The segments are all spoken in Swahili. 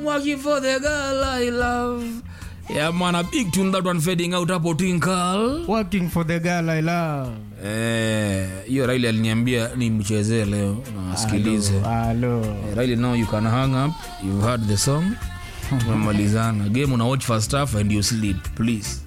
Working for the girl I love. Yeah, man, a big tune that one fading out hapo Twinkle. Working for the girl I love. Eh, hiyo Riley aliniambia nimchezee leo na asikilize. Hello. Eh, Riley, now you can hang up. You've heard the song. Tumemalizana. Game una watch first half and you sleep, please.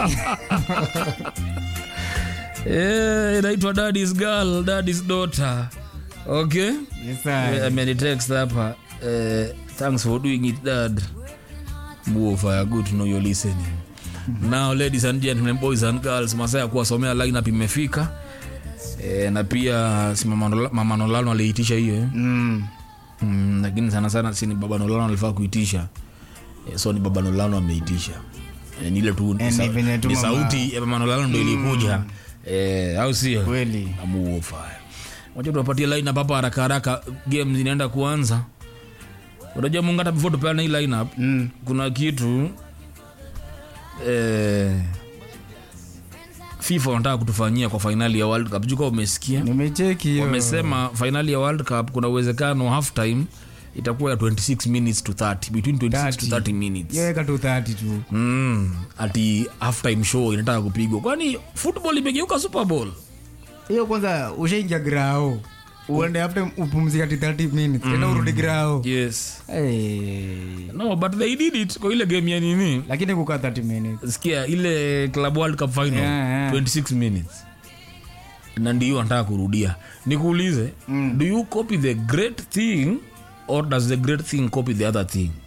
Eh, inaitwa Daddy's Girl, Daddy's Daughter. Okay? Yes, sir. amenitext hapa eh, thanks for doing it dad buofaya good to know you're listening now ladies and gentlemen boys and girls masaa ya kuwasomea lineup imefika eh, na pia si mama Nola- mama nolano aliitisha hiyo eh? Mm. mm, lakini sana sana si ni baba nolano alifaa kuitisha eh, so ni baba nolano ameitisha eh, ni ile tu ni Eh, sa- ni venye tu ni mama- sauti ya mama nolano ndo ilikuja eh, au sio Kweli. amuofaya wacha tuwapatie lineup hapa haraka haraka game zinaenda kuanza unajua mungu hata before tupeana hii lineup Mm. kuna kitu eh, fifa wanataka kutufanyia kwa fainali ya world cup juka umesikia Nimecheki hiyo. wamesema fainali ya world cup kuna uwezekano half time itakuwa ya 26 minutes to 30 between 26 to 30 minutes Hiyo weka tu 30 tu. mm, ati half time show inataka kupigwa kwani football imegeuka super bowl Hiyo kwanza ushaingia grao. Uende after upumzika ati 30 minutes. Tena urudi grao. yes Hey. no but they did it kwa ile game ya nini Lakini kukaa 30 minutes. sikia ile club world cup final Yeah, yeah. 26 minutes na ndio anataka kurudia nikuulize Mm. do you copy the great thing or does the great thing copy the other thing